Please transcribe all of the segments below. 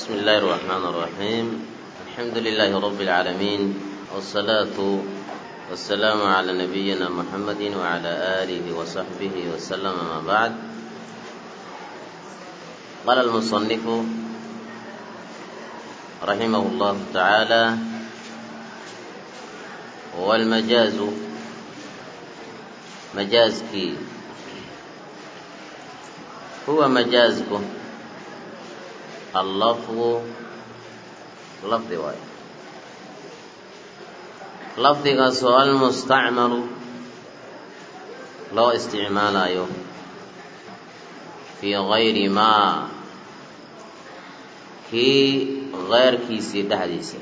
بسم الله الرحمن الرحيم الحمد لله رب العالمين والصلاة والسلام على نبينا محمد وعلى آله وصحبه وسلم ما بعد قال المصنف رحمه الله تعالى والمجاز مجازكي هو مجازك اللفظ لفظ واي lafdigaasoo almustacmalu loo isticmaalayo fii gayri maa kii keyrkiisii dhexdiisa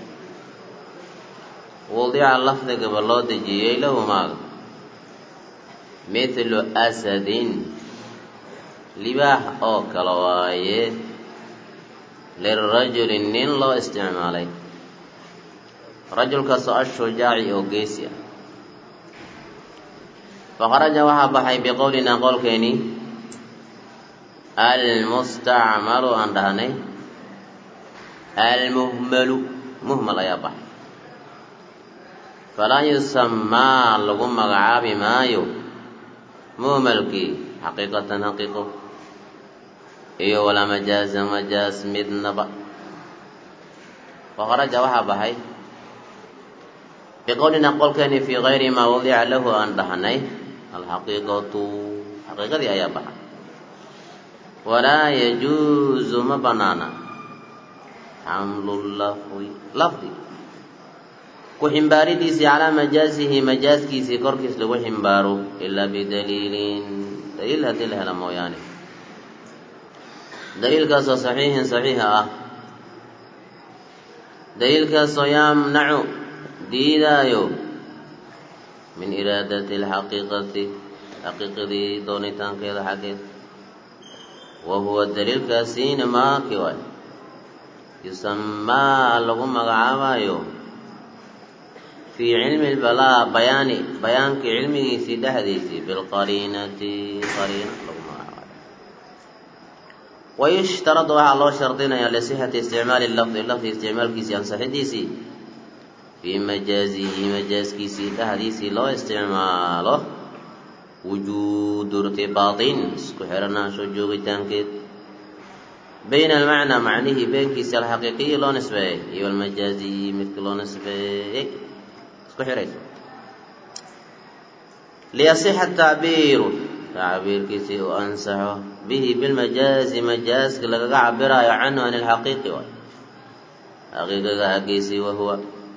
wadica lafdigaba loo dejiyey lahu maaga mithlu asadin libaax oo kale waaye lirajuli nin loo isticmaalay rajulkaasoo ashujaaci oo geesi ah faqaraja waxaa baxay biqowlinaa qowlkeeni almustacmalu aan dhahnay almuhmalu muhmal ayaa baxay falaa yusamaa lagu magacaabi maayo muhmalkii xaqiiqatan xaqiiqo iyo walaa majaaza majaaz midnaba faqaraja waxaa baxay biqowlina qolkeeni fii kayri maa wadica lahu aan dhahnay alxaqiiqatu xaqiiqadii ayaa baxa walaa yajuuzu ma banaana xamlu lafdi lafdi ku ximbaaridiisii calaa majaazihi majaaskiisii korkiis lagu ximbaaro ilaa bidaliilin daliil haddii la hela mooyaane daliilkaasoo saxiixin saxiixa ah daliilkaasoo yamnacu diidaayo min iraadati alxaqiiqati xaqiiqadii doonitaankeeda xaggeed wa huwa daliilkaasiina maaki waay yusamaa lagu magacaabayo fii cilmi lbalaa bayaani bayaankii cilmigiisii dhexdiisii bilqariinati qariina lagu magacaabayo wayushtaradu waxaa loo shardinayaa lisixati isticmaali lafdi lafdi isticmaalkiisii ansaxidiisii fii majaazihi majaaskiisii dhexdiisii loo isticmaalo wujuudu irtibaatin isku xiranaansho joogitaankeed bayna almacnaa macnihii beenkiisi alxaqiiqiyi loo nisbeeyey iyo almajaaziyi midkii loo nisbeeyey isku xirayso liyasixa tacbiiru tacbiirkiisii u ansaxo bihi bilmajaazi majaaska lagaga cabiraayo canhu an ilxaqiiqi waay xaqiiqiga haggiisii wahuwa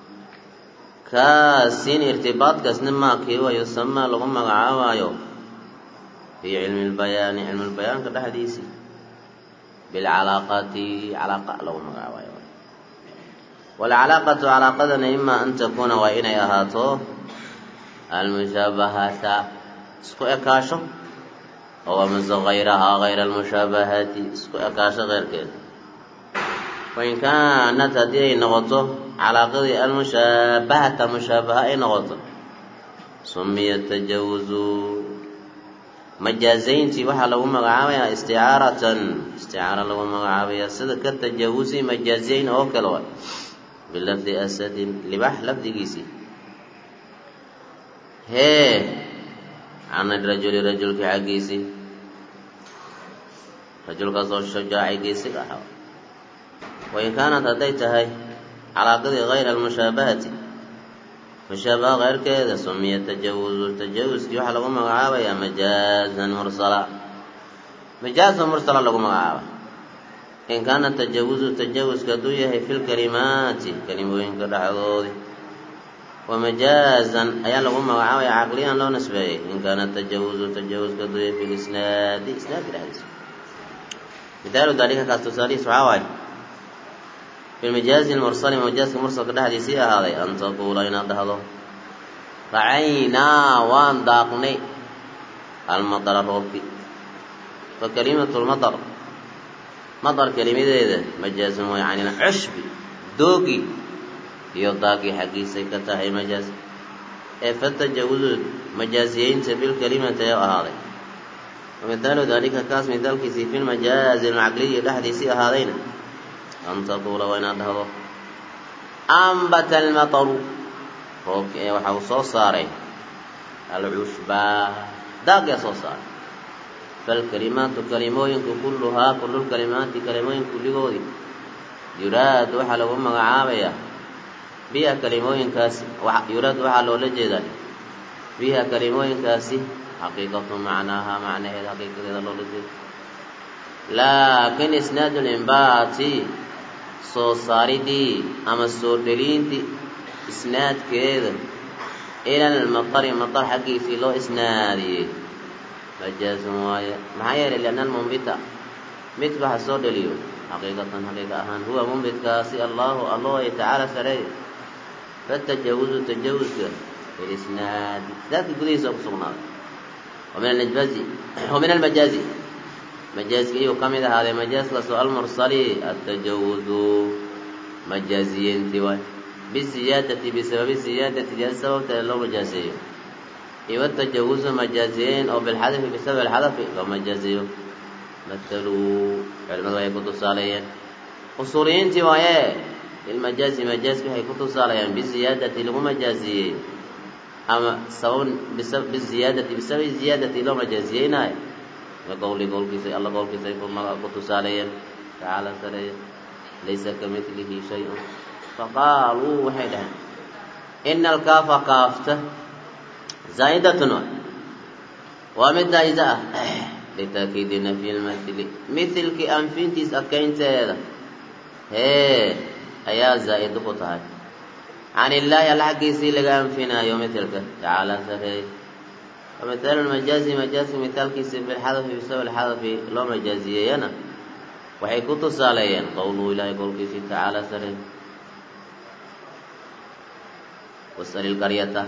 kaasin irtibaadkaasna maakii waa yusamaa lagu magacaabaayo fii cilmi lbayaani cilmi lbayaanka dhexdiisii bilcalaaqati calaaqa lagu magacaabayo walcalaaqatu calaaqadana imaa an takuuna waa inay ahaato almushaabahata isku ekaasho oo amase hayrahaa hayra almushaabahati isku ekaasho keyrkeeda wain kaanat haddii ay noqoto calaaqadii almushaabahata mushaabaha ay noqoto sumiya tajawuzu majaazayntii waxaa lagu magacaabayaa isticaaratan isticaara lagu magacaabaya sida ka tajawuzi majaazayn oo kale wa bilafdi asadin libax lafdigiisii hee can rajuli rajulkii xaggiisii rajulkaasoo shujaaci geesig ahaa wain kaanat hadday tahay calaaqadii hayra almushaabahati mushaabaha keyrkeeda sumiya tajawuzu tajawuskii waxaa lagu magacaabayaa majaazan mursala majaazan mursala lagu magacaaba in kaana tajawuzu tajawuska hadduu yahay fi lkalimaati kalimooyinka dhexdoodii wa majaazan ayaa lagu magacaabaya caqliyan loo nisbeeyey in kaana tajawuzu tajawuska hadduu yahay fi lisnaadi isnaadka dhexdiisa mithaalu daalika kaas tusaalihiis waxaa waaye fi lmajaazi lmursali majaaska mursalka dhexdiisii ahaaday an taquula inaad dhahdo racaynaa waan daaqnay almadara roobki fa kalimatu lmadar madar kelimadeeda majaazun way can ilcushbi doogi iyo daagii xaggiisay ka tahay majaaz ee fatajawuzu majaaziyeynta bilkalimati ayaa ahaaday wamithaalu daalika kaas mithaalkiisii fi lmajaazi alcaqliyi dhexdiisii ahaadayna an taquula waa inaad dhahdo ambata almataru roobki ee waxa uu soo saaray alcushbaa daagyaa soo saaray falkalimaatu kalimooyinku kulluhaa kullulkalimaati kalimooyin kulligoodii yuraadu waxaa lagu magacaabayaa biha kalimooyinkaasi yuraadu waxaa loola jeedaa biha kalimooyinkaasi xaqiiqatu macnaaha macnaheeda xaqiiqadeeda loola jeeda laakin isnaadu limbaati soo saaridii ama soo dheliintii isnaadkeeda ila almatari matar xaggiisii loo isnaadiyey majaazun waaye maxaa yeelay lianna almunbita midka waxa soo dheliyo xaqiiqatan xaqiiqa ahaan huwa munbitkaasi allahu allo ay tacaala sareey fatajawuzu tajawuska filisnaadi isnaadka gudihiisa ku sugnaaday wamin almajaazi wamin almajaazi majaaska iyuu ka mid ahaaday majaaskaasoo almursali atajawuzu majaaziyeenti waay bisiyaadati bisababi siyaadati ziyaada sababteeda loo majaaseeyo iyo watajawuzu majaaziyeyn oo bilxadafi bisababi alxadafi loo majaazeeyo mataluu culimadu waxay ku tusaaleeyeen usuuliyiintii waaye lilmajaazi majaaski waxay ku tusaaleeyaan bisiyaadati lagu majaaziyey ama sabab biziyaadati bisababi ziyaadati loo majaaziyeynayo qowli qowlkiisa alla qowlkiisa ay ku tusaaleeyeen tacaala sareeye laysa ka midlihi shay-un faqaaluu waxay dhaheen ina alkaafa kaafta zaa'idatun waa mid daa'iza ah litaakiidi nafyi lmithli mithilkii anfintiis adkaynteeda hee ayaa zaa'ido ku tahay can illaahi alla xaggiisii laga anfinaayo mithilka tacaala sareeye ومثال المجاز مجاز مثالkiisa بالxadف بسبب الxadف loo majaaziyeeyana waxay ku tusaaleeyeen qowluhu ilahay qowlkiisii tacaalى sare واسأل القرية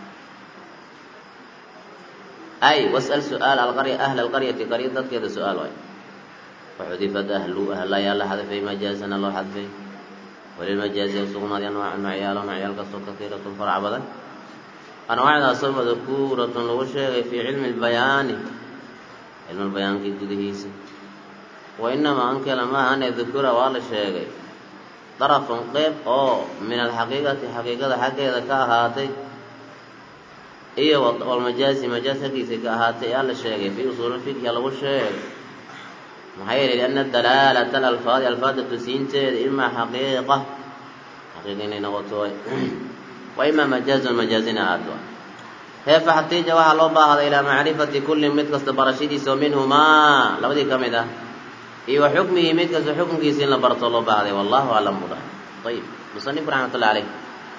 أي واسأل سؤال القرية أهل القرية قرية dadkeeda سؤال waay وxudifat أهlu أهlayaa la xadفay majaazana loo xadfay walilmajaazi usugnaaday anواac macyaalo macyaalkaasoo kahiiraة farc badan anwaacdaasoo madkuuratun lagu sheegay fii cilmi lbayaani cilmulbayaankii gudihiisa wa inamaa ankela maahane dukura waa la sheegay darafun qeyb oo min alxaqiiqati xaqiiqada xaggeeda ka ahaatay iyo walmajaazi majaaz xaggiisa ka ahaatay aa la sheegay fii usuuli fikya lagu sheegay maxaa yeelay lianna dalaalata alalfaadi alfaada tusiinteeda imaa xaqiiqa xaqiiqa inay noqoto وإma majaaزun majaazina ahaato hee faxtiija waxaa loo baahday ilaa macrifati kulli mid kasta barashadiisa oo minhumaa labadii ka mid ah iyo wa xukmihi mid kasta xukunkiisa in la barto loo baahday wallahu aclam buu dhahay ayib musanifku raxmat ullahi caleyh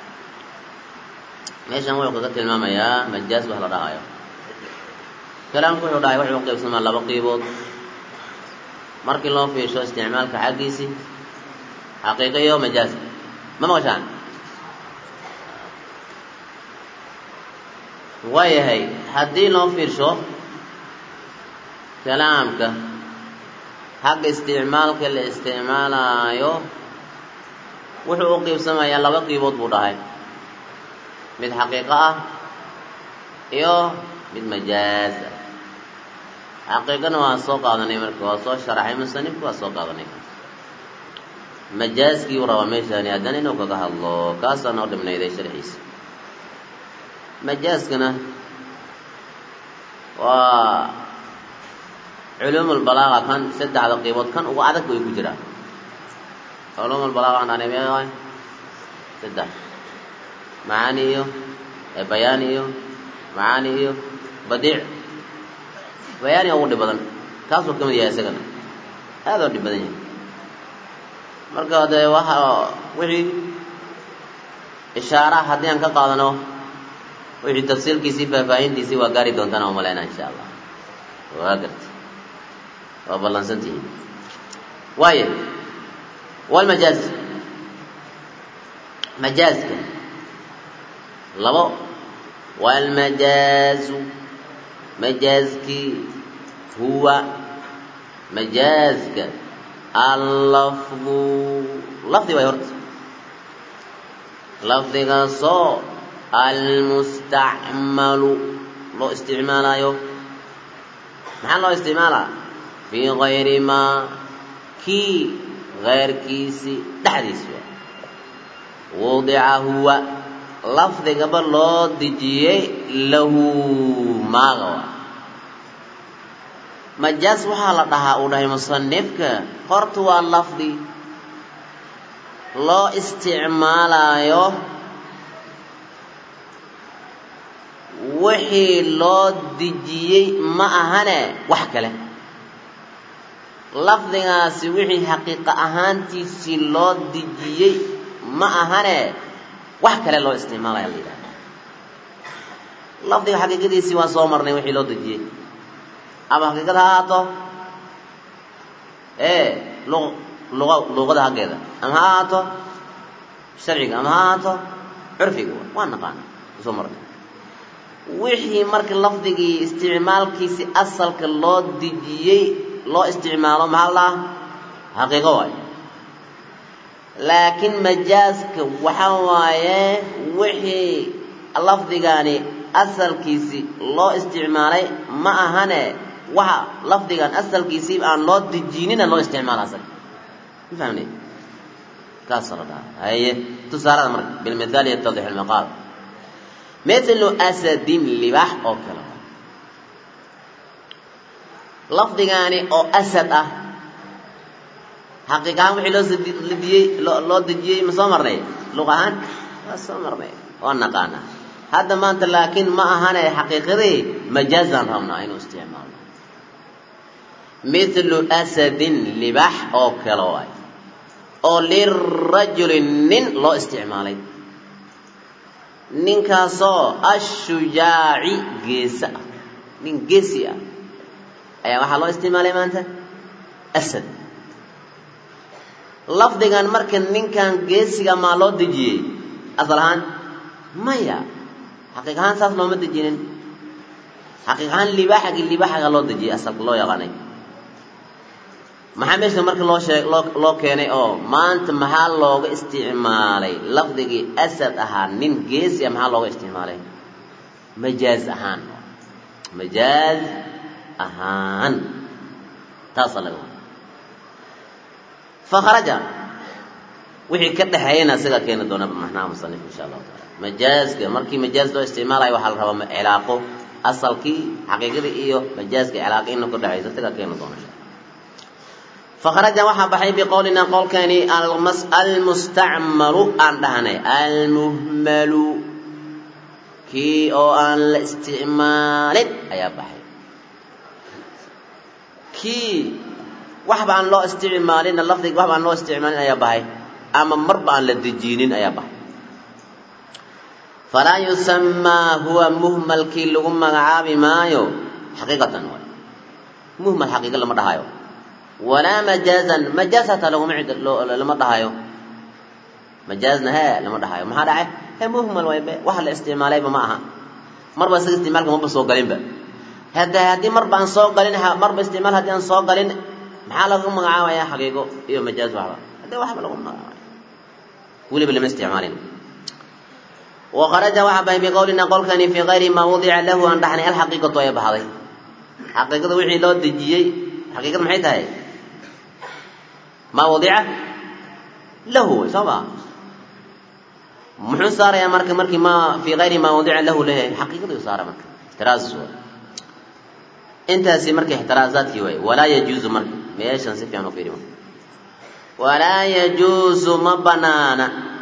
meeshan wuxuu kaga tilmaamayaa majaaz wax la dhahayo kalaamku wuxuu dhahay wuxuu qaybsamaa laba qiibood markii loo fiisho isticmaalka xaggiisii xaqiiqa iyo majaaz ma maqashaan waayahay haddii loo fiirsho kalaamka xagga isticmaalka la isticmaalaayo wuxuu u qiibsamayaa laba qiibood buu dhahay mid xaqiiqo ah iyo mid majaaz ah xaqiiqana waa soo qaadanay marka waa soo sharaxay musanifku waa soo qaadanay majaazkii u rabaa meeshaani haddana inuu kaga hadlo kaasaa noo dhibnayday sharxiisa majaaskana waa culuumulbalaaqa kan saddexda qiibood kan ugu adag way ku jiraan culuumulbalaaqa aan dhahnay meeqa waay saddex macaani iyo bayaani iyo macaani iyo badiic bayaani ugu dhib badan kaasuu ka mid yahay isagana aad oo dhib badan yahay marka dee waxa wixii ishaara haddii aan ka qaadano wixii tafsiilkiisii faahfaahintiisii waa gaari doontaan aan umalaynaa insha allah waa garta waa ballansantihiin waayo walmajaaz majaazka labo walmajaazu majaazkii huwa majaazka allafdu lafdi waay horta lafdigaasoo almustacmalu loo isticmaalaayo maxaa loo isticmaalaa fii gayri maa kii keyrkiisii dhexdiisi waa wudica huwa lafdigaba loo dejiyey lahu maaga waa majaas waxaa la dhahaa uu dhahay musanifka horta waa lafdi loo isticmaalayo wixii loo dejiyey ma ahane wax kale lafdigaasi wixii xaqiiqa ahaantiisii loo dejiyey ma ahane wax kale loo isticmaalaya la yidhahda lafdiga xaqiiqadiisii waa soo marnay wixii loo dejiyey ama xaqiiqad ha ahaato ee lu luqa luuqada haggeeda ama ha ahaato sharciga ama ha ahaato curfiga waa naqaana soo marnay wixii marka lafdigii isticmaalkiisi asalka loo dejiyey loo isticmaalo maxaa la xaqiiqo waayo laakiin majaaska waxaa waaye wixii lafdigani asalkiisi loo isticmaalay ma ahane waxa lafdigan asalkiisii aan loo dejinina loo isticmaala asaga ma fahmne kaasa la dhaha haye tusaalada marka bilmithaal yatadix almaqaal mithlu asadin libax oo kale lafdigaani oo asad ah xaqiiq ahaan wixii loo sadiyey loo dejiyey ma soo marnay luq ahaan waa soo marnay waa naqaana hadda maanta laakiin ma ahane xaqiiqadii majaazaan rabnaa inuu isticmaalno mithlu asadin libax oo kale waay oo lirajuli nin loo isticmaalay ninkaasoo ashujaaci geesa ah nin geesi ah ayaa waxaa loo isticmaalay maanta asad lafdigan marka ninkan geesiga maa loo dejiyey asal ahaan maya xaqiiq ahaan saas looma dejinin xaqiiq ahaan libaaxagii libaaxaga loo dejiyey asalka loo yaqaanay maxaa meesha marka loo sheeg loo loo keenay oo maanta maxaa looga isticmaalay lafdigii asad ahaa nin geesi a maxaa looga isticmaalay majaaz ahaan majaaz ahaan taasaa laga wada fakharaja wixii ka dhexeeyana isagaa keeni doona macnaha musanif insha allahu taala majaazka markii majaaz loo isticmaalayo waxaa la rabaa cilaaqo asalkii xaqiiqadii iyo majaazka cilaaqo ina ka dhexaysa isagaa keeni doona insha fakharaja waxaa baxay biqowlina qowlkeeni almustacmalu aan dhahnay almuhmalu kii oo aan la isticmaalin ayaa baxay kii waxba aan loo isticmaalin lafdiga waxba aan loo isticmaalin ayaa bahay ama marba aan la dejinin ayaa bahay falaa yusamaa huwa muhmalkii lagu magacaabi maayo xaqiiqatan waay muhmal xaqiiqa lama dhahayo walaa majaazan majaaz hataa laguma lama dhahayo majaazna hee lama dhahayo maxaa dhacay he muhmal waybe waxa la isticmaalayba ma aha marba isaga isticmaalka maba soo galinba hada haddii marba aan soo galin marba isticmaal haddii aan soo galin maxaa lagu magacaabaya xaqiiqo iyo majaaz waxba haddii waxba lagu magacaabaya weliba lama isticmaalin وخرج وحبه بقولنا قول كان في غير ما وضع له أن دحني الحقيقة يا بحضي حقيقة وحي لو دجيي حقيقة maxay tahay ما وضع له سوا muxuu saarayaa marka markii ma fi غayri ma wadica lahu leeyahay xaqiiqaduu saara marka ixtiraaz intaasi marka ixtiraazaadkii waay walaa yajuuzu marka meeshan si fiican u fiiri marka walaa yajuuzu ma banaana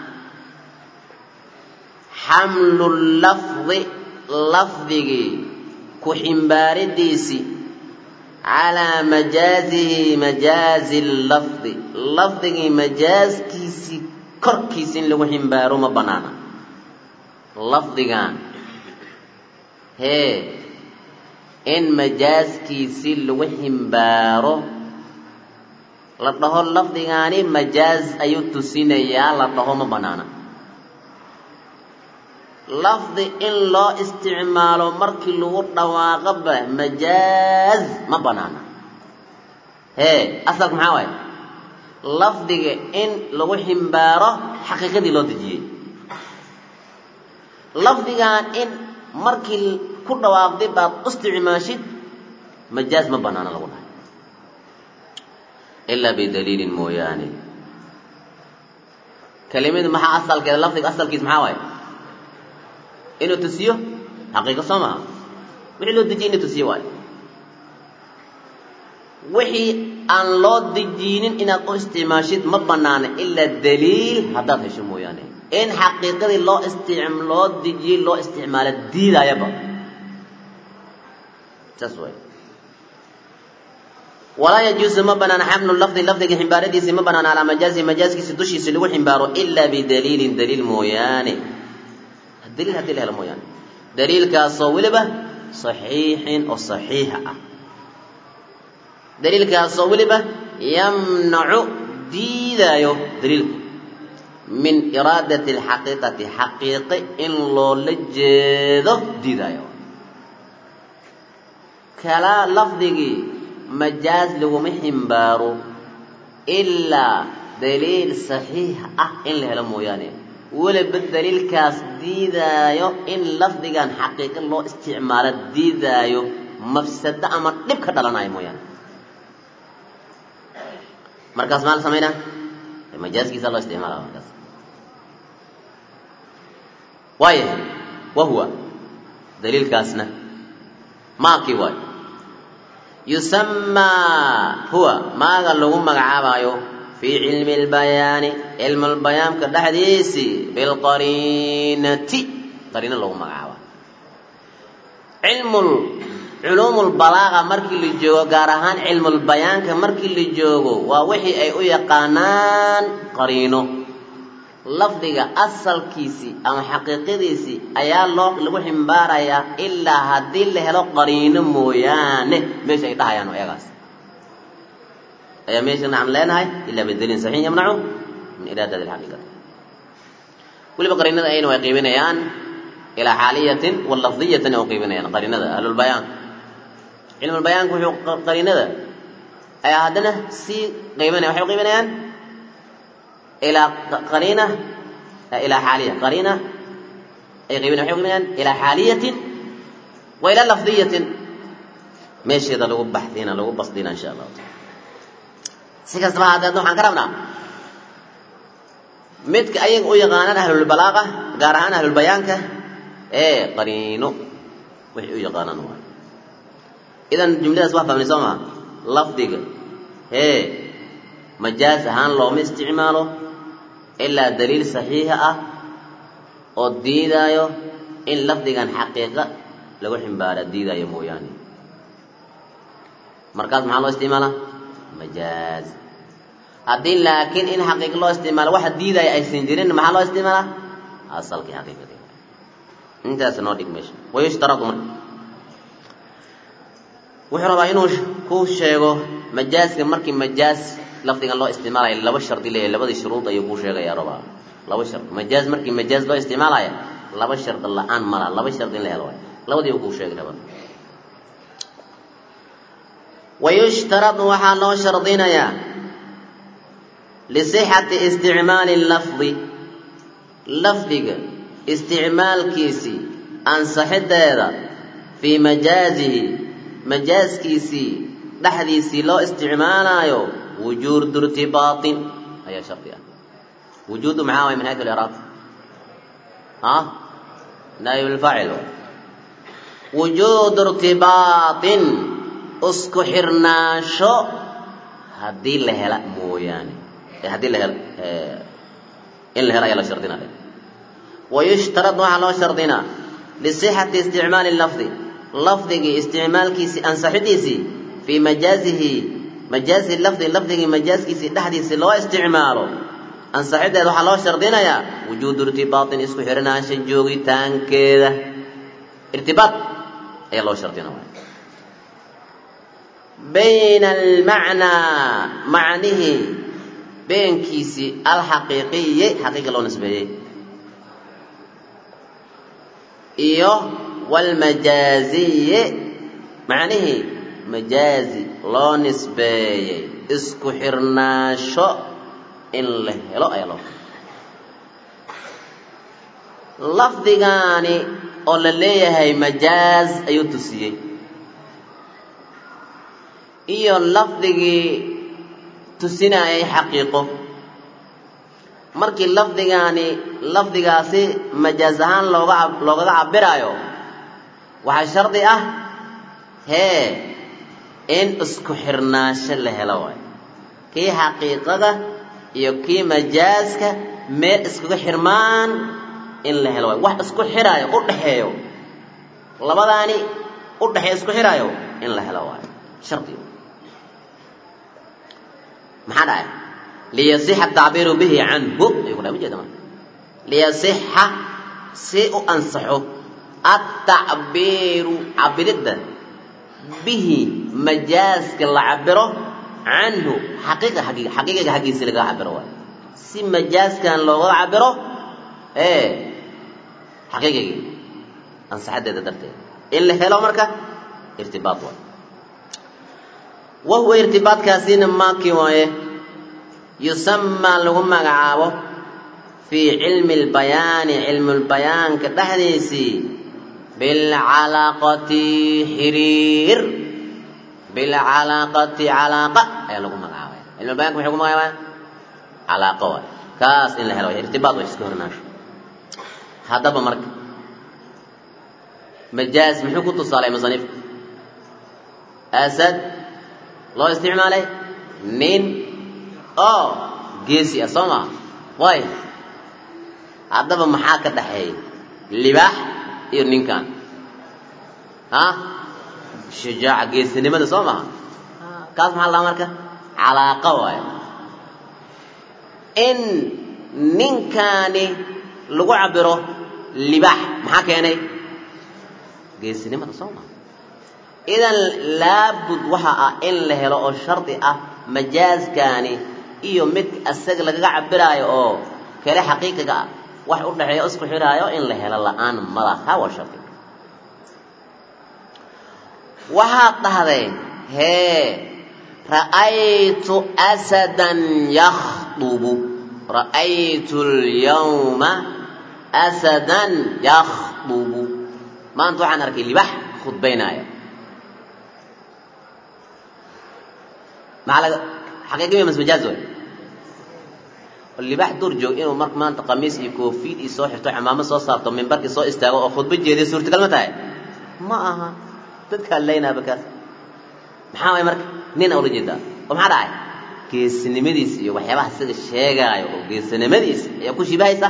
xamlu lafdi lafdigii ku ximbaaridiisii calaa majaazihi majaazi lafdi lafdigii majaazkiisii korkiisa in lagu ximbaaro ma banaana lafdigan hee in majaaskiisii lagu ximbaaro la dhaho lafdigaani majaaz ayuu tusinayaa la dhaho ma banaana lafdi in loo isticmaalo markii lagu dhawaaqoba majaaz ma banaana hee asalka maxaa waaye lafdiga in lagu ximbaaro xaqiiqadii loo dejiyey lafdigan in markii ku dhawaaqday baad u isticmaashid majaaz ma banaana lagu dhahay ilaa bidaliilin mooyaane kelimadu maxaa asalkeeda lafdiga asalkiis maxaa waaye inuu tusiyo xaqiiqo soo maha wixii loo dejiyey inuu tusiyo waayo wixii aan loo dejiinin inaad u isticmaashid ma banaana ilaa daliil haddaad hesho mooyaane in xaqiiqadii loo istic loo dejiyey loo isticmaalo diidaayaba saas waay walaa yajuusu ma banaana xamlu lafdi lafdiga ximbaaradiisi ma banaana calaa majaazi majaaskiisa dushiisa lagu ximbaaro ilaa bidaliilin daliil mooyaane daliil haddii la helo mooyaane daliilkaasoo weliba saxiixin oo saxiixa ah daliilkaasoo weliba yamnacu diidaayo daliilku min iraadati alxaqiiqati xaqiiqe in loola jeedo diidaayo kala lafdigii majaaz laguma ximbaaro ilaa daliil saxiix ah in la helo mooyaane weliba daliilkaas diidaayo in lafdigan xaqiiqo loo isticmaalo diidaayo mafsado ama dhib ka dhalanayo mooyaane markaas maa la samaynaa majaaskiisa loo isticmaala markaas waaya wa huwa daliilkaasna maakii waayo yusamaa huwa maaga lagu magacaabaayo fii cilmi اlbayaani cilmu lbayaanka dhexdiisii bilqariinati qariino lagu magacaaba cilmu culuum lbalaaqa markii la joogo gaar ahaan cilmulbayaanka markii la joogo waa wixii ay u yaqaanaan qariino lafdiga asalkiisii ama xaqiiqadiisii ayaa loo lagu ximbaarayaa ilaa haddii la helo qariino mooyaane meesha ay dhahayaan eagaas ayaa meesha nacan leenahay ilaa bidaliin saxiix yamnacu min iraadati alxaqiiqati weliba qariinada ayna way qiibinayaan ilaa xaaliyatin wa lafdiyatin ay u qiibinayaan qariinada ahlulbayaan cilmulbayaanku wuxuu qariinada ayaa haddana sii qiibinaya waxay u qiibinayaan ilaa qariina ilaa xaaliya qariina ay qiibinaya waxay u qiibinayaan ilaa xaaliyatin wa ilaa lafdiyatin meesheeda lagu baxdina lagu basdina insha allahu taala si kastaba hadeedna waxaan ka rabnaa midka ayaga u yaqaanaan ahlulbalaaqa gaar ahaan ahlulbayaanka ee qariino waxay u yaqaanaan waay idan jumladaas waa fahmnay soo maa lafdiga hee majaaz ahaan looma isticmaalo ilaa daliil saxiixa ah oo diidaayo in lafdigan xaqiiqa lagu ximbaara diidaayo mooyaane markaas maxaa loo isticmaalaa majaaz haddii laakiin in xaqiiqa loo isticmaalo waxa diidaya aysan jirin maxaa loo isticmaalaa asalkii xaqiiqadii intaas noo dhig meesha wayushtaradu marka wuxuu rabaa inuu ku sheego majaaska markii majaaz lafdigan loo isticmaalayo laba shardi leeyahay labadii shuruud ayuu kuu sheegaya rabaa laba shard majaaz markii majaaz loo isticmaalaya laba shard la-aan mala laba shard in la helo waay labadii uu kuu sheegi rabaa wayushtaradu waxaa loo shardinayaa lisixati isticmaali lafdi lafdiga isticmaalkiisii ansaxideeda fii majaazihi majaaskiisii dhexdiisii loo isticmaalaayo wujuudu irtibaatin ayaa shardi ah wujuudu maxaa waay min haytu liraab a naayib lfaacil wujuudu irtibaatin isku xirnaansho haddii la hela mooyaane haddii la hel in la helo ayaa la shardinaya wayushtarad waxaa loo shardinaa lisixati isticmaali lafdi lafdigii isticmaalkiisii ansaxidiisii fii majaazihi majaazi lafdi lafdigii majaaskiisii dhexdiisii loo isticmaalo ansaxideeda waxaa loo shardinayaa wujuudu irtibaatin isku xirnaansha joogitaankeeda irtibaat ayaa loo shardinaya bayna almacnaa macnihii beenkiisii alxaqiiqiyi xaqiiqa loo nisbeeyey iyo walmajaaziyi macnihii majaazi loo nisbeeyey isku xirnaansho in la helo ayaa loo lafdigaani oo la leeyahay majaaz ayuu tusiyey iyo lafdigii tusinayay xaqiiqo markii lafdigaani lafdigaasi majaaz ahaan looga loogaga cabiraayo waxaa shardi ah hee in isku xirnaansho la helo waay kii xaqiiqada iyo kii majaaska meel iskaga xirmaan in la helo waay wax isku xiraayo u dhaxeeyo labadaani u dhaxeeyo isku xiraayo in la helo waay shardi maxaa dhacay liyasixa atacbiiru bihi canhu ayuu kudhaa ujeeda marka liyasixa si u ansaxo atacbiiru cabiridda bihi majaaska la cabiro canhu xaqiiqa xaqiiqa xaqiiqiga xaggiisa laga cabiro waay si majaaskan looga cabiro ee xaqiiqigii ansaxadeeda darteed in la helo marka irtibaad waay wahuwa irtibaadkaasina maakii waaye yusamaa lagu magacaabo fii cilmi lbayaani cilmulbayaanka dhexdiisii bilcalaaqati xiriir bilcalaaqati calaaqa ayaa lagu magacaabaya cilmulbayanka maxay ku magacaabaya calaaqo waay kaas in la helo way irtibaad way iska hornaasho haddaba marka majaaz muxuu ku tusaalay musanifka asad loo isticmaalay nin oo geesi ah soo maa way haddaba maxaa ka dhaxeeya libaax iyo ninkan a shujaaca geesinimada soo maha kaas maxaa lahaa marka calaaqa waayo in ninkaani lagu cabiro libaax maxaa keenay geesinimada soo maha idan laabud waxa ah in la helo oo shardi ah majaaskaani iyo mid asaga lagaga cabiraayo oo kale xaqiiqiga ah wax u dhexeeya isku xidhaayo in la helo la-aan malaha waa shardi waxaad dhahdeen hee ra'aytu asadan yakhdubu ra'aytu lyawma asadan yakhdubu maanta waxaan arkay libax khudbaynaaya maxaa laga xaqiiqi mas majaaz way libax dur joog inuu mar maanta qamiis iyo koofiyad iyo soo xirto cimaamo soo saarto mimbarkii soo istaago oo khudba jeediya suurtagal ma tahay ma aha dadkaa laynaaba kaas maxaa waay marka nin ula jeedaa oo maxaa dhacay geesinimadiisa iyo waxyaabaha sida sheegaayo oo geesinimadiisa ayaa ku shibahaysa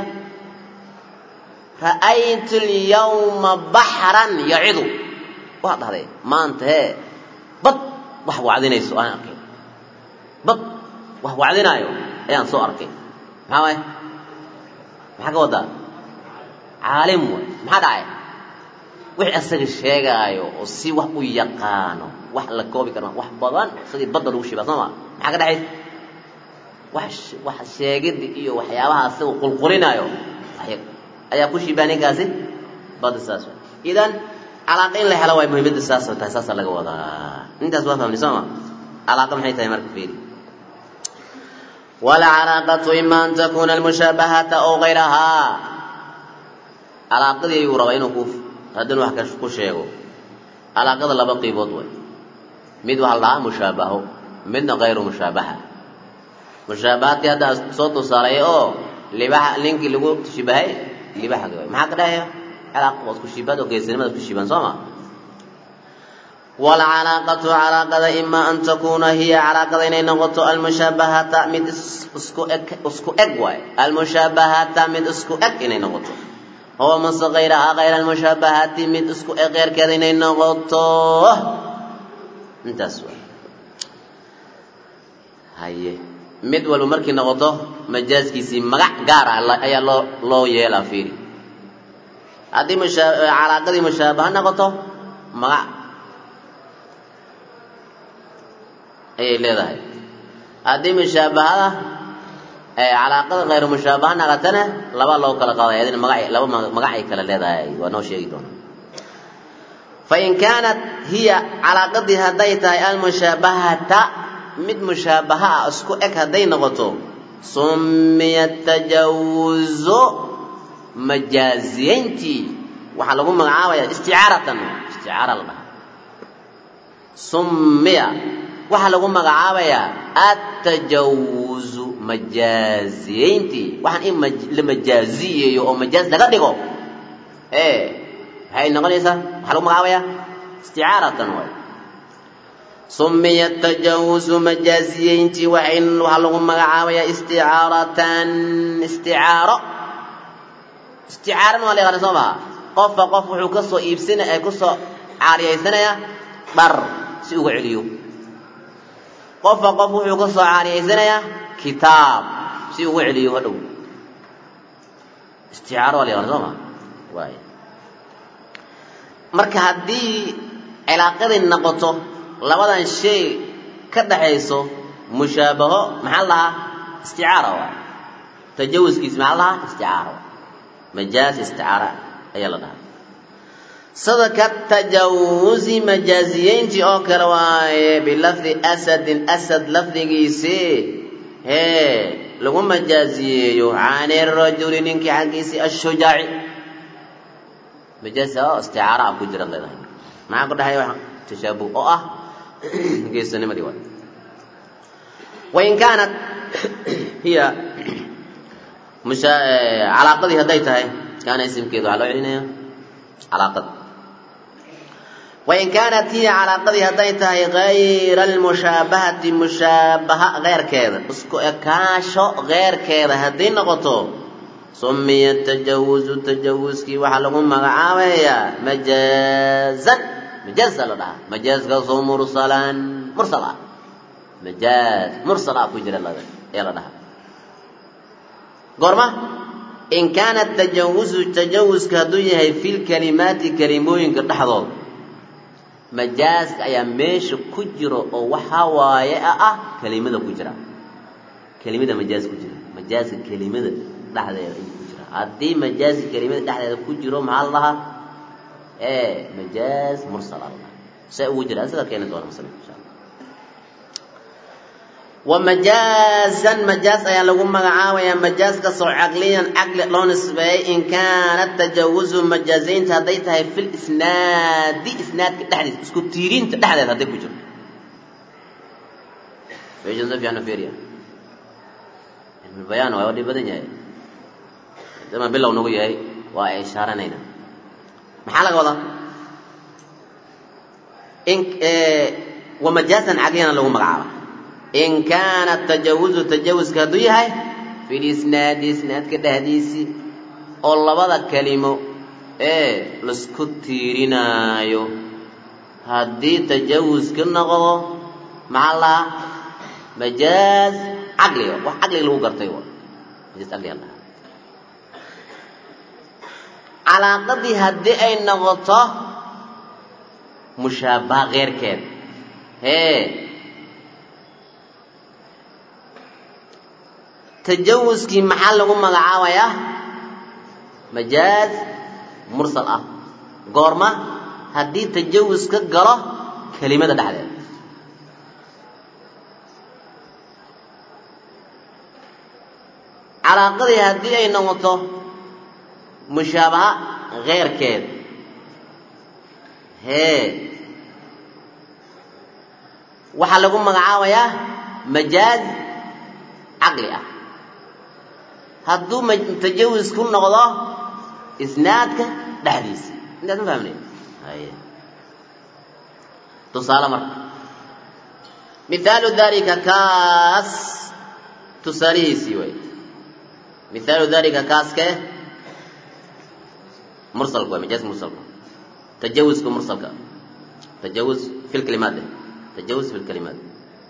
ra'aytu lyawma baxran yacidu waad dhahday maanta hee bad wax wacdinayso aan arkay bad wax wacdinaayo ayaan soo arkay maxaa waay maxaa ka wadaa caalim way maxaa dhacay wixii asaga sheegaayo oo si wax u yaqaano wax la koobi karo wax badan sidii badda lagu shibaa soo ma maxaa ka dhexaysa wax wax sheegidda iyo waxyaabaha asaga qulqulinaayo ayaa ku shibaa ninkaasi badda saas way idan calaaqa in la helo waay muhiimadda saas tahay saasaa laga wadaa intaas waa fahmni soo ma calaaqa maxay tahay marka fiiri walcalaaqatu ima an takuna almushaabahata aw gayrahaa calaaqadii ayuu rabaa inuu ku haddana wax ku sheego calaaqada laba qiibood way mid waxaa la dhahaa mushaabaho midna kayru mushaabaha mushaabahaadkii hadda soo tusaalay oo libaxa ninkii lagu shibahay libaxagi way maxaa ka dhahaya calaaqa waa isku shibahad oo geesinimada isku shibahan soo ma waalcalaaqatu calaaqada ima an takuuna hiya calaaqada inay noqoto almushaabahata mid isku eg isku eg waay almushaabahata mid isku eg inay noqoto huwa mase kayrahaa kayra almushaabahati mid isku eg keyrkeeda inay noqoto intaas waay haye mid walba markii noqoto majaaskiisii magac gaar ah ayaa loo loo yeelaa fiiri haddii mushaa calaaqadii mushaabaha noqoto magac ayay leedahay haddii mushaabahada calaaqada kayru mushaabaha naqatana laba loo kala qaaday adina maga laba magac ay kala leedahay waa noo sheegi doona fain kaanat hiya calaaqadii hadday tahay almushaabahata mid mushaabaha ah isku eg hadday noqoto summiya tajawuzu majaaziyeyntii waxaa lagu magacaabaya isticaaratan isticaara la dhahaa summiya waxaa lagu magacaabayaa attajawuzu majaaziyeyntii waxaan in la majaaziyeeyo oo majaaz laga dhigo ee maxay noqonaysaa maxaa lagu magacaabaya isticaaratan waay sumiya tajawuzu majaaziyeyntii waxay waxaa lagu magacaabayaa isticaaratan isticaaro isticaarana waa la yaqaana soo maha qofka qof wuxuu ka soo iibsanaya ee kusoo caariyaysanayaa dhar si uga celiyo qofka qof wuxuu ka soo caariyaysanayaa kitaab si uga celiyo hadhow isticaaro waa la yaqaana soo maha waay marka haddii cilaaqadii noqoto labadan shay ka dhaxayso mushaabaho maxaa la dhahaa isticaara waay tajawuskiis maxaa la dhahaa isticaara waay majaaz isticaara ayaa la dhahaa sida ka tajawuzi majaaziyeyntii oo kale waaye bilafdi asadin asad lafdigiisii hee lagu majaaziyeeyo cani rajuli ninkii xaggiisii ashujaaci majaaz oo isticaara ah ku jira leedahay maxaa ku dhexaya wax tashaabuh oo ah geesanimadii waay wain kaanat hiya musha calaaqadii hadday tahay kaana isimkeedu waxaa loo celinaya calaaqad wain kaanat hiya calaaqadii hadday tahay gayra almushaabahati mushaabaha keyrkeeda isku ekaasho keyrkeeda hadday noqoto sumiya tajawuzu tajawuskii waxaa lagu magacaabayaa majaazan majaazaa la dhahaa majaazkaasoo mursalan mursal ah majaaz mursal ah ku jira ee la dhahaa goorma in kaana tajawuzu tajawuska hadduu yahay fi lkalimaati kalimooyinka dhexdooda majaaska ayaa meesha ku jiro oo waxaa waaye ah kelimada ku jira kelimada majaaz ku jira majaaska kelimada dhexdeeda ayuu ku jira haddii majaaska kelimada dhexdeeda ku jiro maxaa la dhahaa ee majaaz mursal a la dhahaa see ugu jira isaga keeni doona masala insha allah wamajaazan majaaz ayaa lagu magacaabayaa majaaskasoo caqliyan caqli loo nisbeeyey in kaana tajawuzu majaazaynta hadday tahay fil isnaadi isnaadka dhexdiisa isku tiirinta dhexdeeda hadday ku jirto meeshan si fiican u fiiriya cilmulbayaan waa dhib badan yahay dama bilow nagu yahay waa ay ishaaranayna maxaa laga wadaa in wamajaazan caqliyana lagu magacaaba in kaana tajawuzu tajawuska hadduu yahay fi lisnaadi isnaadka dhexdiisii oo labada kelimo ee laisku tiirinaayo haddii tajawuska noqdo maxaa lahaa majaaz caqliga wax caqliga lagu gartay wa majaaz caqliga lahaa calaaqadii haddii ay noqoto mushaabaha keyrkeed hee tajawuskii maxaa lagu magacaabayaa majaaz mursal ah goorma haddii tajawus ka galo kelimada dhexdeeda calaaqadii haddii ay noqoto mushaabaha keyrkeed hee waxaa lagu magacaabayaa majaaz caqli ah hadduu tajawus ku noqdo isnaadka dhexdiisa intaad ma fahmnay haye tusaale marka mithaalu dalika kaas tusaalihiisii way mithaalu dalika kaaskee mursalka way majaaz mursalka tajawuska mursalka tajawus fi lkalimaat tajawus fi lkalimaat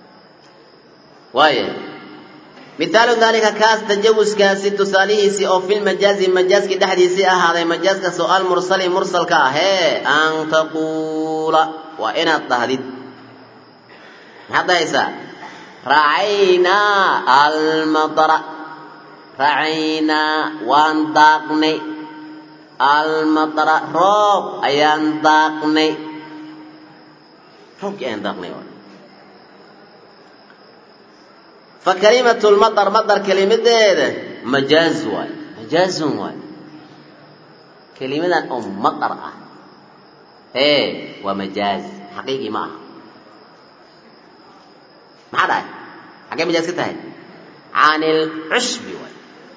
waaye mithaalu dalika kaas tajawuskaasi tusaalihiisii oo filmajaazi majaaskii dhexdiisii ahaaday majaaskaasoo almursali mursalka ah hee an taquula waa inaad dhahdid maxaad dhahaysaa racaynaa almatara racaynaa waan daaqnay almatara roob ayaan daaqnay roobkii ayaan daaqnay فكلمة المطر مطر كلمة ده مجاز واي مجاز واي كلمة أم مطر أه إيه ومجاز حقيقي معها ما هذا حاجة مجاز كتاعي can ilcushbi waay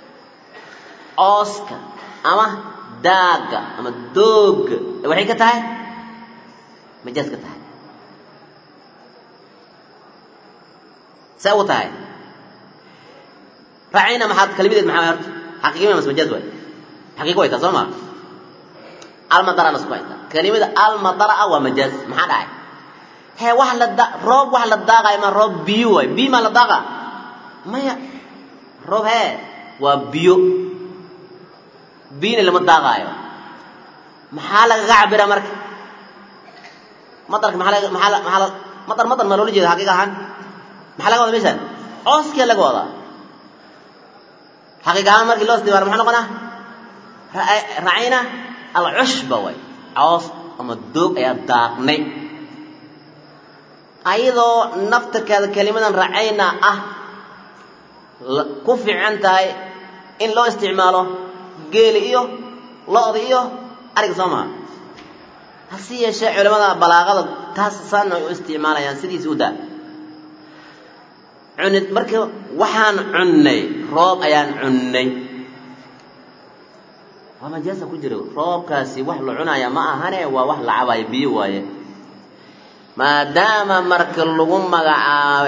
ooska ama daagga ama doogga waxay ka tahay majaaz ka tahay see ugu tahay raacayna maxaad kelmadeed maxaa horta xaqiiqima mas majaaz waay xaqiiqo way taa soo maa almadara lasku haytaa kelimada almadara ah waa majaaz maxaa dhacay hee wax la da roob wax la daaqayo ma roob biyo waay biyo maa la daaqa maya roob hee waa biyo biyona lama daaqaayo maxaa lagaga cabira marka madarka maxaa laga maxaa la maxaa la madar madar maa loola jeeda xaqiiqa ahaan maxaa laga wadaa meeshaan cooskia laga wadaa xaqiiqa ahaan markii loo istibaaro maxaa noqonaa racayna alcushba way coos ama doog ayaa daaqnay ayadoo naftarkeeda kelimadan racayna ah ku fiican tahay in loo isticmaalo geeli iyo lo-da iyo ariga soo maha hase yeeshee culimmada balaaqada taas saana ay u isticmaalayaan sidiisi u daa cunid marka waxaan cunnay roob ayaan cunnay waa majaasa ku jiro roobkaasi wax la cunaya ma ahane waa wax la cabayo biyo waaye maadaama marka lagu magacaabo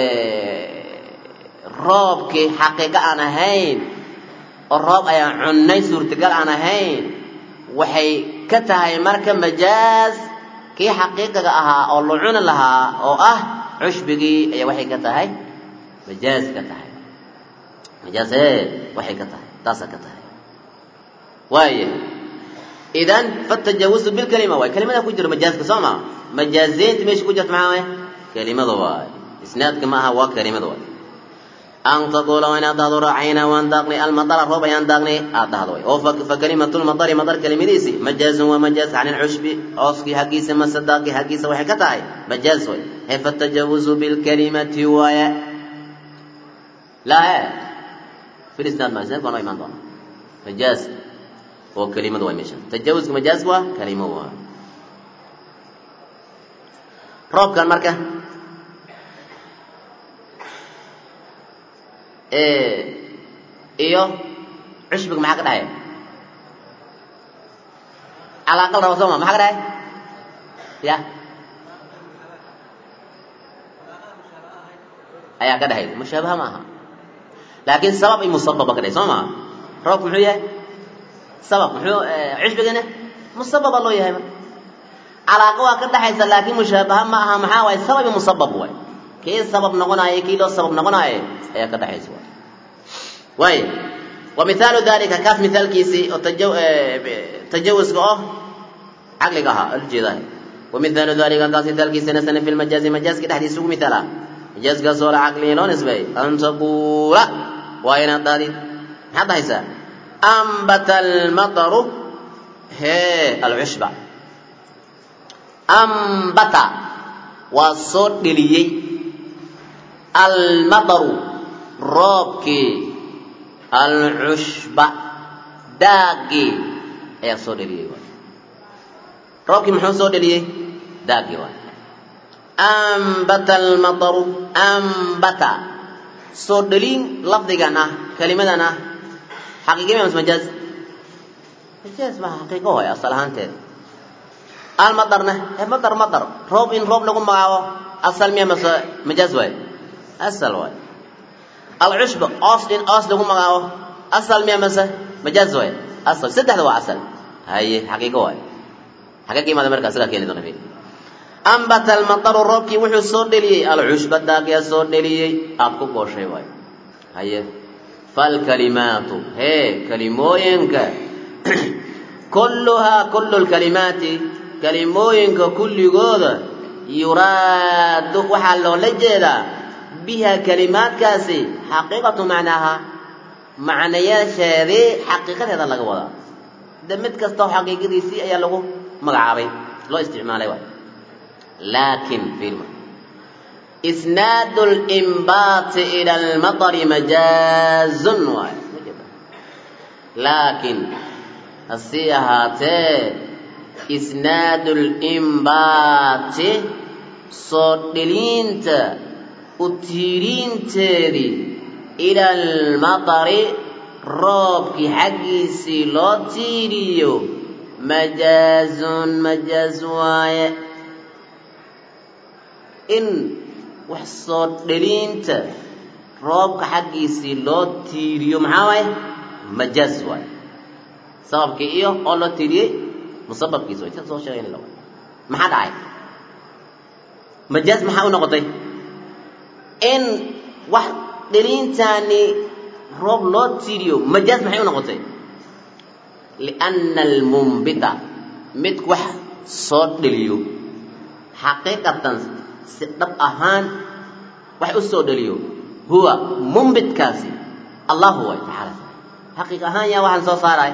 roobkii xaqiiqo aan ahayn oo roob ayaan cunnay suurtagal aan ahayn waxay ka tahay marka majaaz kii xaqiiqiga ahaa oo la cuni lahaa oo ah cushbigii ayaa waxay ka tahay majaaz ka tahay majaazee waxay ka tahay taasaa ka tahay waaya idan fatajawusu bilkalima waay kelimada ku jiro majaazka soo maa majaazeynta meesha ku jirta maxaa waay kelimada waay isnaadka ma aha waa kelimada waay an taquula waa inaad dhahdo raacayna waan daaqnay almadara roob ayaan daaqnay aad dhahdo way oo fa kalimatulmadari madar kelimadiisi majaazun waa majaaz can ilcushbi cooskii xaggiisa mase daaqii xaggiisa waxay ka tahay majaaz way he fatajawuzu bilkalimati waaya laa e fil isnaad ma isnaadka waa noo imaan doona majaaz oo kelimada waay meesha tajawuzka majaazka waa kelimo waa roobkan marka iyo cushbiga maxaa ka dhahaya calaaqal raba soo ma maxaa ka dhahaya ya ayaa ka dhahaysa mushaabaha ma aha laakiin sabab i musababa ka dhahay soo maa roobku muxuu yahay sabab muxuu cushbigana musababa loo yahay marka calaaqa waa ka dhaxaysa laakiin mushaabaha ma aha maxaa waaye sabab i musabab waay kii sabab noqonaayo kii loo sabab noqonaayo ayaa ka dhaxaysa waay waay wa mihaalu dalika kaas mihaalkiisii oo tajawuska oo caqliga ahaa ujeedaa wa mihaalu dalika kaas mihaalkiisina sana fi lmajaazi majaaska dhexdiisa ugu mithaala majaaskaasoo la caqliga loo nisbay an taquula waa inaad dhahdid maxaad dhahaysaa ambata almataru hee alcushba ambata waa soo dheliyey almataru roobkii alcushba daagii ayaa soo dheliyey waay roobkii muxuu soo dheliyey daagii waay ambata almataru ambata soo dhelin lafdigan ah kelimadan ah xaqiiqi ma majaaz majaaz maha xaqiiqo waay asal ahaanteed almadarna ee madar madar roob in roob lagu magacaabo asal miya mase majaaz waay asal waay alcushba oos in oos lagu magacaabo asal miya mase majaaz waay asal saddexda waa asal haye xaqiiqo waay xagee ka imaada markaa sigaa keeni doona fi ambata almataru roobkii wuxuu soo dheliyey alcushba daagiyaa soo dheliyey aad ku gooshay waay haye falkalimaatu hee kalimooyinka kulluhaa kullu lkalimaati kalimooyinka kulligooda yuraadu waxaa loola jeedaa biha kalimaadkaasi xaqiiqatu macnaaha macnayaasheedii xaqiiqadeeda laga wadaa de mid kastao xaqiiqadiisii ayaa lagu magacaabay loo isticmaalay waay laakin fiirma isnaadu limbaati ila almatari majaazun waay laakin hasii ahaatee isnaadu limbaati soo dheliinta u tiiriinteedii ila almatari roobkii xaggiisii loo tiiriyo majaazun majaaz waaye in wax soo dheliinta roobka xaggiisii loo tiiriyo maxaa waaye majaaz waaye sababkii iyo oo loo tiiriyey musababkiisa way sida soo sheegayna la maxaa dhacay majaaz maxaa u noqotay in wax dheliintaani roob loo tiiriyo majaaz maxay u noqotay lianna almumbita mid wax soo dheliyo xaqiiqatan si dhab ahaan wax u soo dheliyo huwa mumbitkaasi allahu way tacaala xaqiiq ahaan yaa waxaan soo saaraay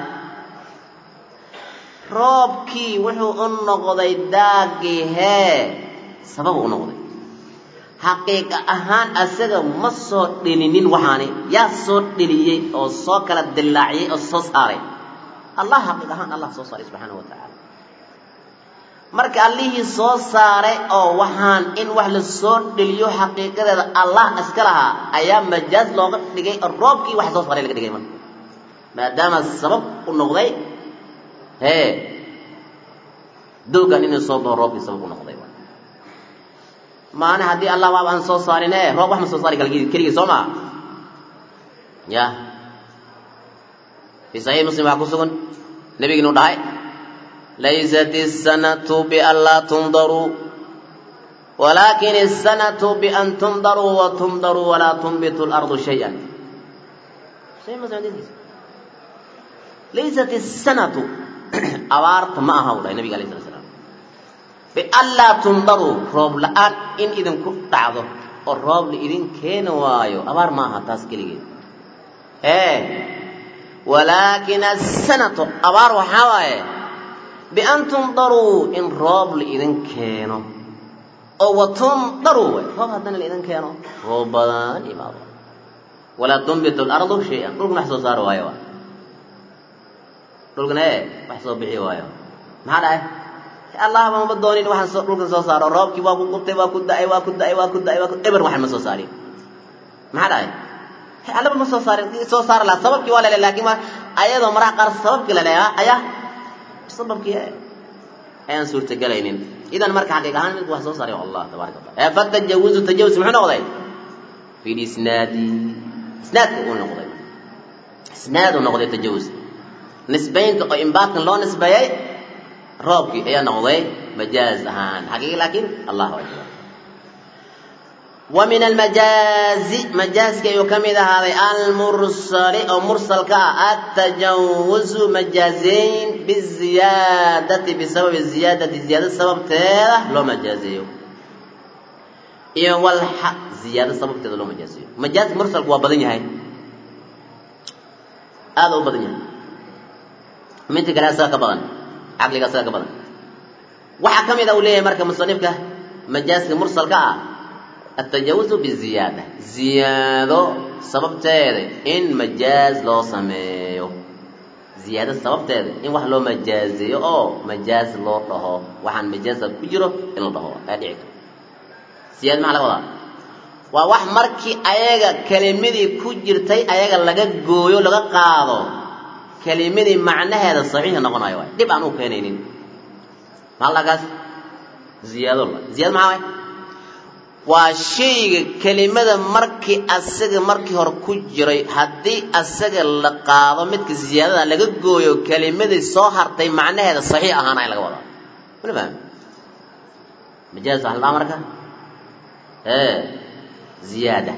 roobkii wuxuu u noqday daagii hee sabab u noqday xaqiiqa ahaan asaga ma soo dhelinin waxaani yaa soo dheliyey oo soo kala dilaaciyey oo soo saaray allah xaqiiq ahaan allah soo saaray subxaanahu wa tacaala marka allihii soo saaray oo waxaan in wax la soo dheliyo xaqiiqadeeda allah iska lahaa ayaa majaaz looga dhigay oo roobkii wax soo saaray laga dhigay marka maadaama sabab u noqday hee doogan inuu soo baxo roobkii sabab u noqday maana haddii allah waaba aan soo saarin e roob wax ma soo saari kala keligii soo maa ya fii saxiix muslim waxaa ku sugan nebigi inuu dhahay laysat isanatu bian laa tundaruu walaakin isanatu bian tundaruu wa tumdaruu walaa tunbitu lardu shay-an laysat isanatu abaarta ma aha u dhahay nabiga alay slat slam bianlaa tundaruu roob la-aan in idinku dhacdo oo roob la idin keeni waayo abaar ma aha taas keligeed ee walaakin asanatu abaar waxaa waaye bian tundaruu in roob la idin keeno oo wa tundaruu way roob haddana la idin keeno roob badan imaado walaa tunbitu lardu shay-an dhulkuna wax soo saari waayo dhulkana ee wax soo bixi waayo maxaa dhahay allahba mama doonin waxaan soo dhulkan soo saaro roobkii waa ku qubtay waa ku da-ay waa ku da-ay waa ku da-ay waa ku eber waxan ma soo saarin maxaa dhahay allaba ma soo saarin soo saari lahaa sababkii waa lele laakiin ma ayadoo maraha qaar sababkii la leeyaa ayaa sababkii ayaan suurtagelaynin idan marka xaqiiq ahaan midku wax soo saaray allah tabaraka wa taala fatajawuzu tajawuz muxuu noqday fi lisnaadi isnaadka uu noqday isnaad uu noqday tajawuz nisbaynta oo imbaadkan loo nisbeeyey roobkii ayaa noqday majaaz ahaan xaqiiqi laakiin allah akbar wa min almajaazi majaazka ayuu ka mid ahaaday almursali oo mursalka ah atajawuzu majaazeyn biziyaadati bisababi ziyaadati ziyaada sababteeda loo majaazeeyo iyo walxa ziyaada sababteeda loo majaazeeyo majaazka mursalku waa badan yahay aada u badan yahay minta kale asaga ka badan caqliga asaga ka badan waxaa ka mid a uu leeyahay marka musanifka majaaska mursalka ah atajawuzu biziyaada ziyaado sababteeda in majaaz loo sameeyo ziyaado sababteeda in wax loo majaazeeyo oo majaaz loo dhaho waxaan majaaza ku jiro in la dhaho ayaa dhici kara ziyaada maxaa laga wadaa waa wax markii ayaga kelimadii ku jirtay ayaga laga gooyo laga qaado kelimadii macnaheeda saxiix noqonayo waay dhib aan u keenaynin mahallakaas ziyaado la ziyaado maxaa waay waa shayga kelimada markii asaga markii hore ku jiray haddii asaga la qaado midka ziyaadada laga gooyo kelimadii soo hartay macnaheeda saxiix ahaana laga wadaa mana fahmi majaaz waxa la dhaha marka ee ziyaada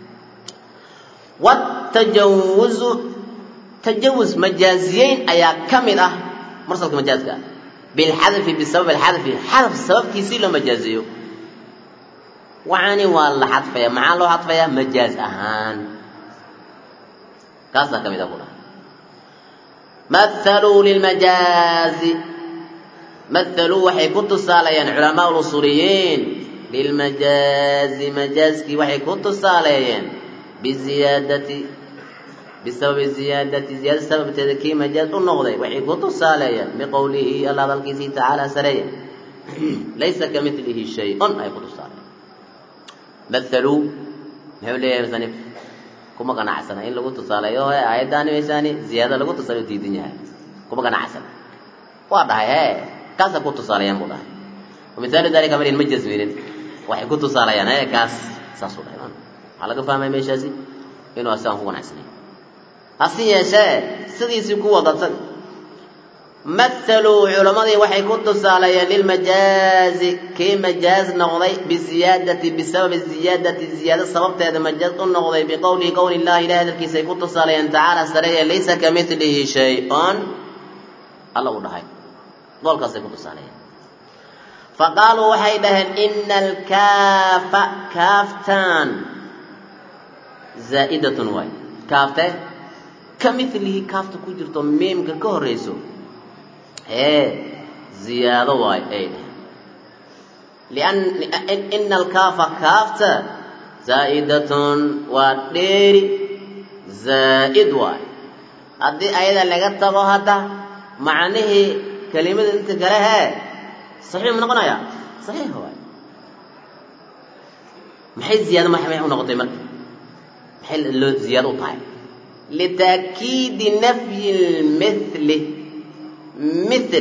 watajawuzu tajawuz majaaziyeyn ayaa ka mid ah mursalka majaazka bilxadfi bisabab alxadfi xadaf sababkiisii loo majaaziyo waxaani waa la xadfaya maxaa loo xadfayaa majaaz ahaan kaasaa ka mid ah ku dhaha mathaluu lilmajaazi mathaluu waxay ku tusaaleeyeen culamaa lusuuliyiin lilmajaazi majaazkii waxay ku tusaaleeyeen biziyaadati bisababi ziyaadati ziyaada sababteeda kii majaaz u noqday waxay ku tusaaleeyeen biqowlihi alla hadalkiisii tacaala sareeya laysa ka milihi shay-un ay ku tusaaleeyeen mathaluu muxuu leeyahay musanif kuma ganacsana in lagu tusaaleeyo he aayaddaani meeshaani ziyaada lagu tusaaleyo diidan yahay kuma ganacsana waa dhahay hee kaasa ku tusaaleeyaan buu dhahay wamithaalu dalika marin ma jasminin waxay ku tusaalayaan hee kaas saasuu dhahay man waxaa laga fahmaya meeshaasi inuu asigaan ku ganacsanay hasi yeeshee sidiisii ku wadatan mathaluu culammadii waxay ku tusaaleeyeen lilmajaazi kii majaaz noqday biziyaadati bisababi ziyaadati ziyaado sababteeda majaaz u noqday biqowlihi qowli illahi ilahi hadalkiisay ku tusaaleeyeen tacaala sareeye laysa ka milihi shay-un alla uu dhahay goolkaasay ku tusaaleeyeen faqaaluu waxay dhaheen ina alkaafa kaaftaan zaa'idatun waay kaafte ka milihi kaafta ku jirto miimka ka horrayso ee ziyaado waay ay dhaheen ina alkaafa kaafta zaa'idatun waa dheeri zaa'id waay haddii ayada laga tago hadda macnihii kelimada inta kale hee saxiix ma noqonaya saxiix waay maxay ziyaado maxay u noqotay marka maxay loo ziyaado u tahay litaakiidi nafyi lmithli mithil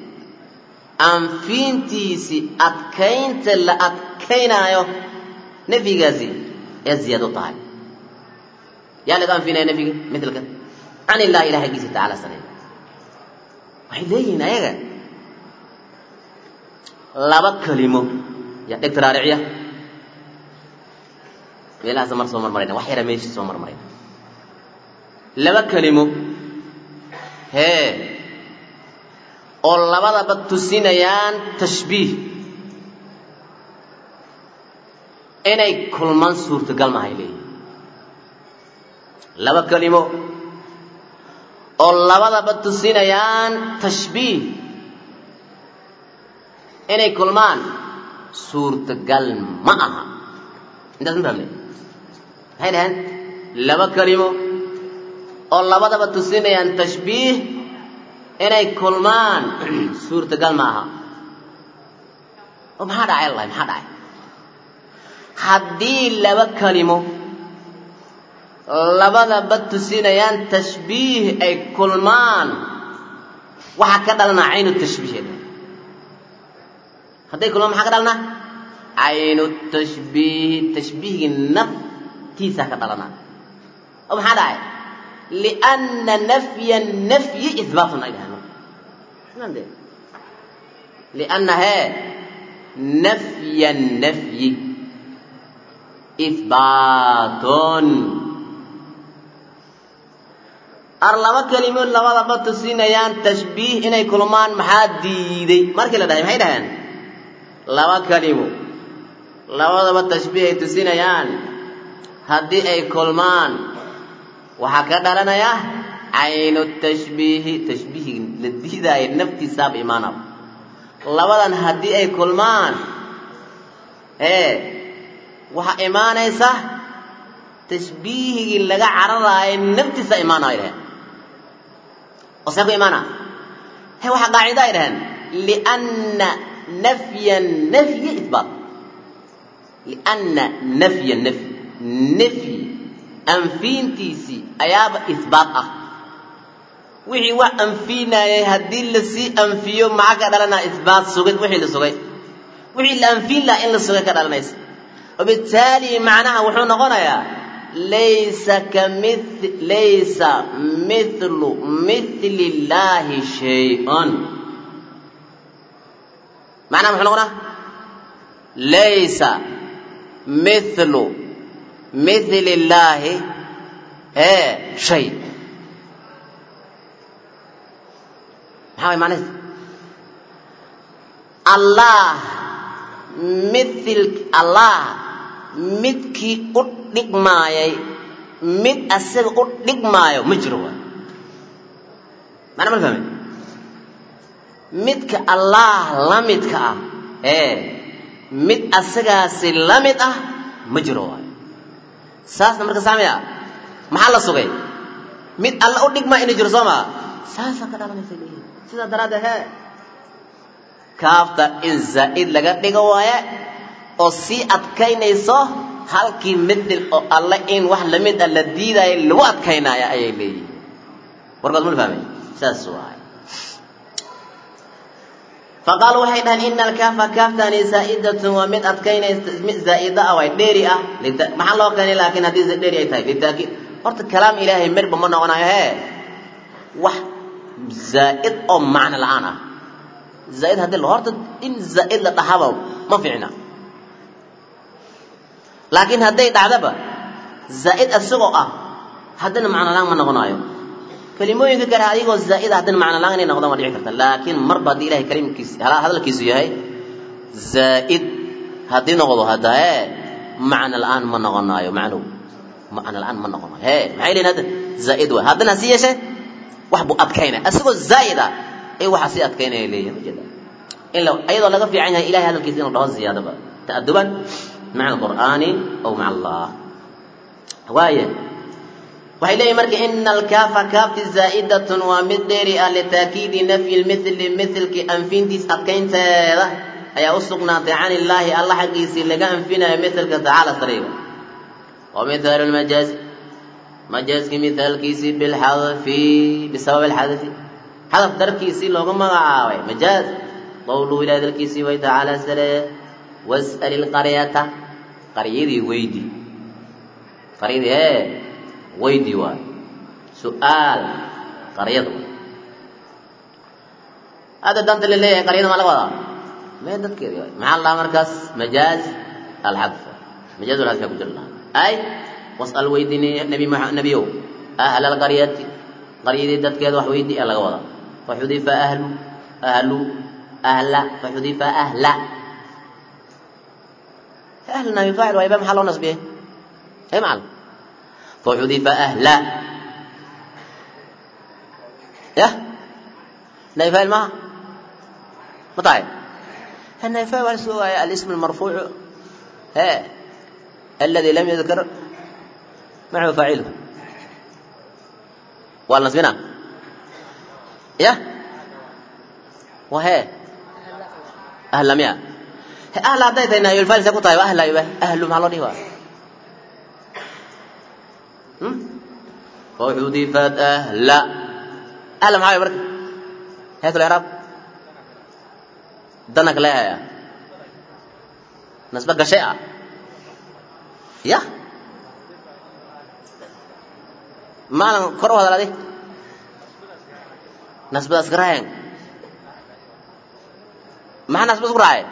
anfiintiisii adkaynta la adkaynaayo nafyigaasi ee ziyaado u tahay yaa laga anfinaya nafyiga mithlka can illahi ilahi aggiisa tacala sareey waxay leeyihiin ayaga laba kelimo yaa dhegta raariciya meelahaasa mar soo marmarayna wax yara meeshii soo marmarayna laba kelimo hee oo labadaba tusinayaan tashbiih inay kulman suurtagal mahay leeyihin laba kelimo oo labadaba tusinayaan tashbiih inay kulmaan suurtagal ma aha intaas ma fahmne maxay dhaheen laba kelimo oo labadaba tusinayaan tashbiih inay kulmaan suurtagal ma aha oo maxaa dhacay allahi maxaa dhacay haddii laba kelimo labadaba tusinayaan tashbiih ay kulmaan waxaa ka dhalanaa caynu tashbiih hadday kulmaan maxaa ka dhalanaa caynu tashbiihi tashbiihgii naftiisaa ka dhalanaa oo maxaa dhacay lianna nafya nafyi ihbaatun ay dhahaan lianna hee nafya nafyi ihbaatun ar laba kelimood labadaba tusinayaan tashbiih inay kulmaan maxaa diiday markii la dhahay maxay dhaheen laba kelimo labadaba tashbiih ay tusinayaan haddii ay kulmaan waxaa ka dhalanaya caynu tashbiihi tashbiihi la diidaayo naftiisaaba imaanaba labadan haddii ay kulmaan ee waxaa imaanaysa tashbiihigii laga cararaayo naftiisa imaanayo dhaheen oo see ku imaana he waxaa qaacida ay dhaheen lianna nafya nafyi ihbaat lianna nafya nafyi nafyi anfiintiisii ayaaba ihbaat ah wixii wax anfiinayay haddii lasii anfiyo maxaa ka dhalanaa ihbaat sugid wixii la sugay wixii la anfiin lahaa in la sugay ka dhalanaysa وبالتالي معناها وحو نقولها ليس كمثل ليس مثل مثل الله شيء معناها وحو نقولها ليس مثل مثل الله ايه شيء maxaa macnaheed allah mithil allah midkii u dhigmaayay mid asaga u dhigmaayo ma jiro waay macna mal fahme midka allah la midka ah ee mid asagaasi la mid ah ma jiro waay saasna marka saamaya maxaa la sugay mid alla u dhigmaa inay jiro soo maa saasaa ka dhalanaysa leeyihin sidaa daraaddeed hee kaafta in zaa'id laga dhigo waaye oo sii adkaynayso halkii midil oo alle in wax lamid a la diidaayo lagu adkaynaya ayay leeyihiin warkaas ma fahmay saas waay faqaaluu waxay dhaheen ina alkaafa kaaftani zaa'idatun waa mid adkaynaysa mid zaa'ida ah way dheeri ah maxaa loo keenay laakiin haddii dheeri ay tahay litaakiid horta kalaam ilaahay midhba ma noqonayo hee wax zaa'id oo macno la-aan ah zaa'id haddii horta in zaa'id la dhahaba ma fiicna laakiin hadday dhacdaba zaa'id isagoo ah haddana macno la-aan ma noqonayo kelimooyinka kale adigoo zaa'id haddana macno la-aan inay noqdaan waa dhici karta laakiin marba haddii ilahay kalimkiisi hadalkiisu yahay zaa'id haddii noqdo hadda ee macno la-aan ma noqonayo macnow macno la-aan ma noqonayo hee maxay leeyihin hadda zaa'id waay haddana hasi yeeshee wax buu adkaynaya isagoo zaa'id ah ay waxa sii adkaynaya leeyihin ujeeda in la iyadoo laga fiican yahay ilahay hadalkiisa inuu dhaho ziyaadaba ta'aduban maca alqur'aani aw maca allah waaye waxay leeyihin marka ina alkaafa kaafti zaa'idatun waa mid dheeri ah litaakiidi nafyi lmithli mithlki anfintiis adkaynteeda ayaa u sugnaatay can illaahi alla xaggiisii laga anfinayo mithlka tacaala sariiga wa mithaalu lmajaazi majaaski mithaalkiisii bilxadfi bisabab alxadfi xadaf darkiisii loogu magacaabay majaaz qowluhu ilahi dalkiisii way tacaala sare was'al ilqaryata qaryadii weydi qaryadii ee weydi waay su-aal qaryada hadda danta la leeyahay qaryada maa laga wadaa mee dadkeedi waay maxaa la dhahaa markaas majaaz alxadf majaaz alxadfi ku jira ay was'al weydini nabi nabiyow ahla alqaryati qaryadii dadkeeda wax weydii ee laga wadaa faxudifa ahlu ahlu ahla faxudifa ahla ahlu nabi faacil waay ba maxaa loo nasbiyey ee macalin فحذف أهلا يا نيفاء ما مطايب النيفاء والسوء الاسم المرفوع ها الذي لم يذكر معه فاعله والنصبنا يا وهي أهلا ميا أهلا أعطيت إنه يلفال سكوت أهلا يبه أهل مع الله فحذفت أهلا أهلا معايا برك هات الإعراب دنك لها يا نسبك شيئا يا ما لن كرو هذا الذي نسبة أسكراين ما نسبة أسكراين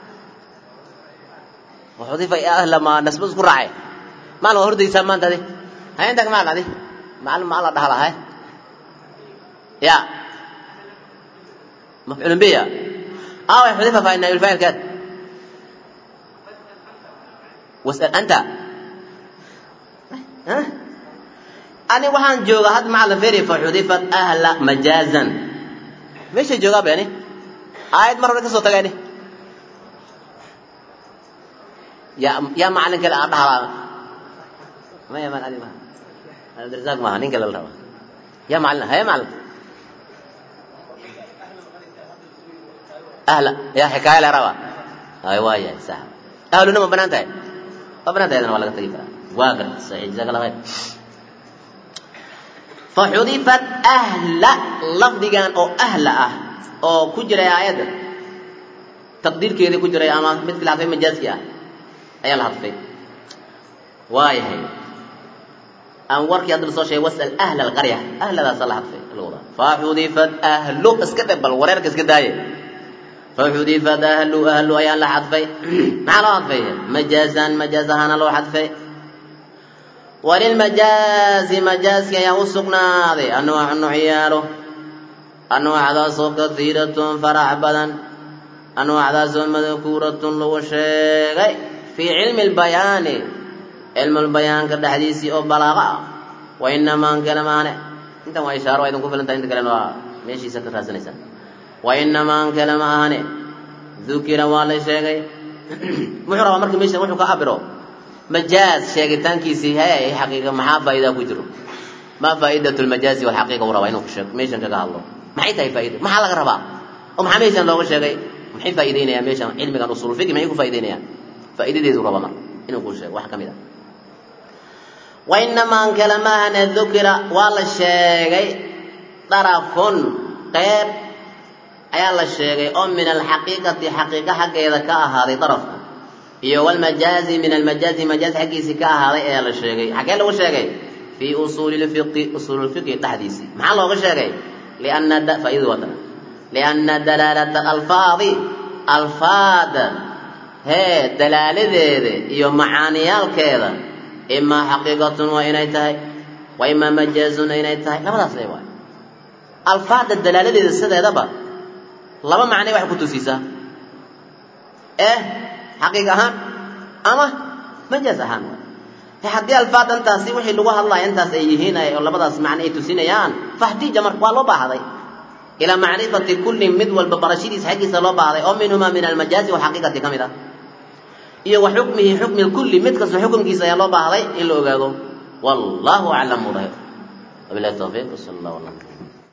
وحذف أهلا ما نسبة أسكراين ما لن هردي سمان تدي هاي عندك معنى دي معلم ما الله دهلا هاي يا مفعول به أو يحذفها فإن الفاعل كذا واسأل أنت ها أنا وحان جوغا هاد معلم فيري فحذفت أهل مجازا مش جوغا يعني آية مرة كسو تغاني يا يا معلم كده أدهلا ما يا معلم عبد الرزاق ما نين قال له يا معلم هيا معلم أهلا يا حكاية لا روا أيوة يا صح أهلنا ما بنانته ما بنانته أنا ولا كتير واقر صحيح جزاك الله خير فحذفت أهل لفظ كان أو أهل أه أو كجرة آيات تقدير كذا كجرة أما مثل هذا مجاز كيا أي الحذف واي هي aan warkii hadda lasoo sheegay wasal ahla alqarya ahladaasa la hadfay lagu wadaa faxudifat ahlu iska dhe bal wareerka iska daaye faxudifat ahlu ahlu ayaa la xadfay maxaa loo xadfay majaazan majaaz ahaana loo xadfay walilmajaazi majaaski ayaa u sugnaaday anwaacu nucyaalo anwaacdaasoo kaiiratun farac badan anwaacdaasoo madkuuratun lagu sheegay fii cilmi lbayaani cilmulbayaanka dhexdiisii oo balaaqa ah wa inamaan kale maane intan waa ishaaro waa idinku filantahay inta kalena waa meeshiisa ka raadsanaysaan wa inamaan kale ma ahane dukira waa la sheegay muxuu rabaa marka meeshan wuxuu ka cabiro majaaz sheegitaankiisii hee xaqiiqa maxaa faa'iida ku jiro maa faa'idatu lmajaazi walxaqiiqa uu rabaa inuu sheeg meeshan kaga hadlo maxay tahay faa'ida maxaa laga rabaa oo maxaa meeshan looga sheegay maxay faa'iideynayaan meeshan cilmigan usul fiqi maxay ku faa'iideynayaan faa'iidadeedu raba marka inuu kuu sheego wax ka mid a wa inamaa an kale maahane dukira waa la sheegay darafun qeyb ayaa la sheegay oo min alxaqiiqati xaqiiqa xaggeeda ka ahaaday darafka iyo walmajaazi min almajaazi majaaz xaggiisii ka ahaaday ayaa la sheegay xaggee lagu sheegay fii usuuli lfiqi usuululfiqhi dhexdiisii maxaa looga sheegay lianna faaidadu waa tana lianna dalaalata alfaadi alfaada hee dalaaladeeda iyo macaaniyaalkeeda imaa xaqiiqatun waa inay tahay wa imaa majaazun inay tahay labadaas le waay alfaada dalaaladeeda sideedaba laba macnay waxay ku tusiisaa eh xaqiiq ahaan ama majaaz ahaan haddii alfaad intaasi wixii lagu hadlaya intaas ay yihiin oo labadaas macno ay tusinayaan fahtija marka waa loo baahday ilaa macrifati kullin mid walba barashadiisa xaggiisa loo baahday oo minhumaa min almajaazi walxaqiiqati ka mid ah iyo wa xukmihi xukmi lkulli mid kasta xukumkiisa ayaa loo baahday in la ogaado wallahu aclam mudaahir wabilahi tawfiiq sal allah ala